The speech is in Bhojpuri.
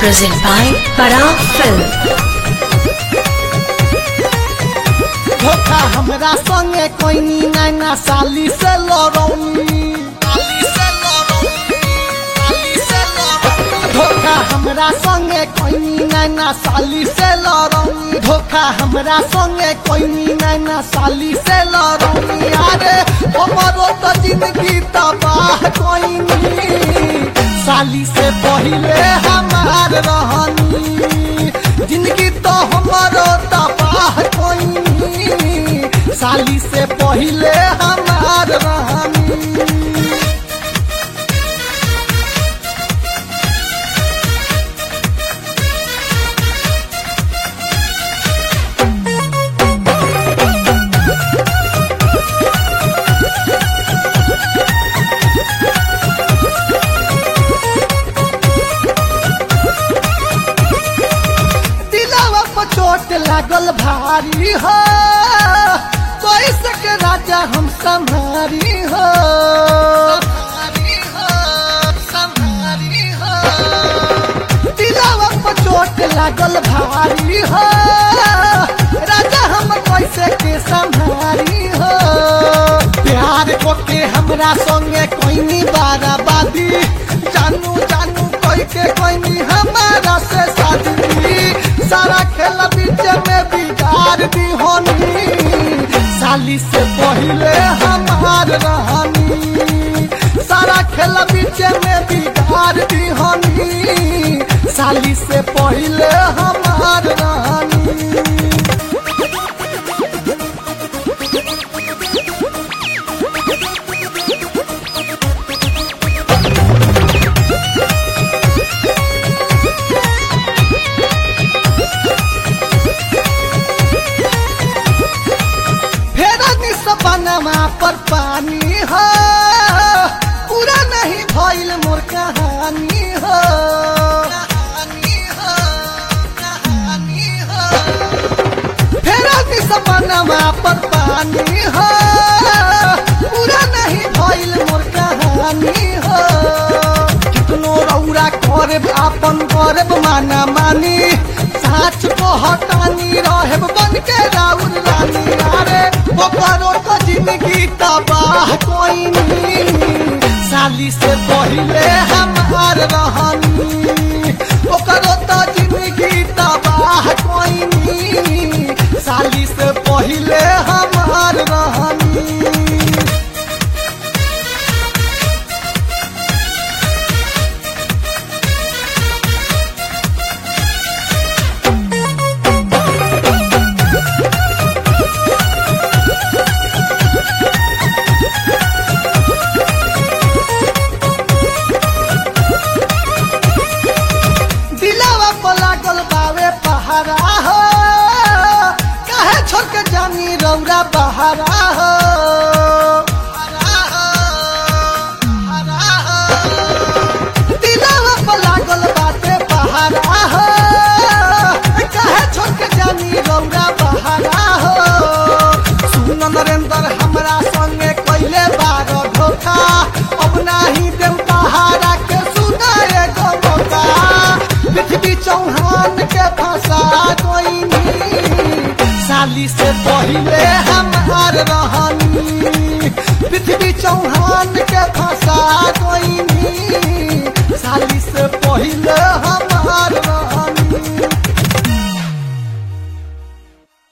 Present by Parag Film. धोखा हमरा संगे कोइनी नैना साली से लड़ौनी धोखा हमरा संगे कोइनी नैना साली से लड़ौनी धोखा हमरा संगे कोइनी नैना साली से लड़ौनी अरे हमरो तो जिंदगी तबाह कोइनी साली से पहिले हमार रहनी जिंदगी तो हमारो तबाह कोइनी साली से पहिले हमार रहनी दिलावा पर चोट लागल भारी हो कोई सके राजा हम संहारी हो दिलावा पर चोट लागल भारी हो राजा हम कैसे के संहारी हो प्यार को के हमरा संगे कोई बाराबादी जानू जानू कोई के कोई हमारा से शादी सारा खेल बीच में बिगाड़ दी होनी साली से पहले हमार रहनी सारा खेल बीच में बिगाड़ दी होनी साली से पहले हमार रहनी फेरा सपनमा पर पानी हो पूरा नहीं भइल मोर कहानी हो फेरा सपनमा पर पानी हो पूरा नहीं भइल मोर कहानी हो कितनो रौरा करब आपन करब माना मानी साच को हटानी रहब बन के राउर रानी अरे ओकरो तो जिंदगी तबाह कोई नहीं साली से पहले हमार रहनी ओकरो तो जिंदगी तबाह कोई नहीं साली से पहले हमार रहनी दिलावा पर लागल बावे पहारा हो काहे छोड़ के जानी रौरा बहारा हो दिलावा पर लागल बाटे पहारा हो काहे छोड़ के जानी रौरा बहारा हो सुन नरेंद्र हमरा संगे कैले बार धोखा अब नाही देम पहाड़ा के सुना एगो मौका पृथ्वी चौहान के फंसा कोई साली से पहले हमार रहनी पृथ्वी चौहान